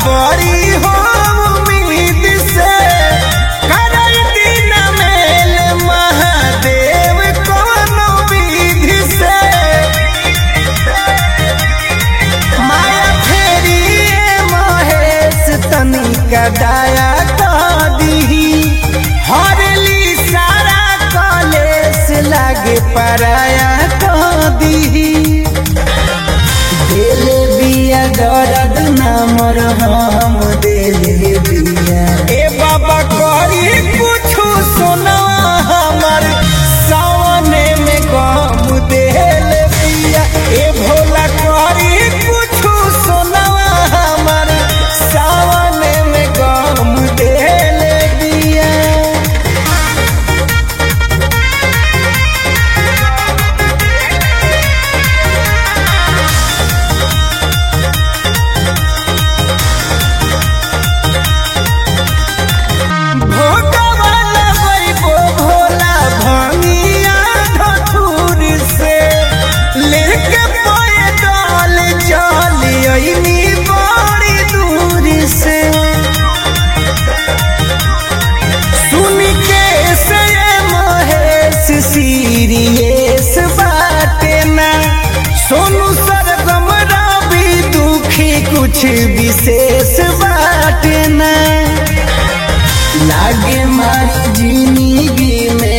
बड़ी हो उम्मीद से करई दिन मेल महादेव कोनो विधि से माया फेरी ए महेश तनिका दया कह दीही हरली सारा कलेस लागे पराया कह दीही देले बिया दर्द नामर हम देले बिया ए बाबा करी कुछु सुना हमर सावने में गम देले बिया ए भोला करी कुछु सुना हमर सावने में गम देले बिया भोगवा लगैबो भोला भंगिया धतूर से लेके पैदल चल अइनी बड़ी दूर से सुन के से महेश सीरियस बाटे ना सोनू सरगम रवि दुखी कुछ विशेष बाटे ना लागे मारी जिंदगी में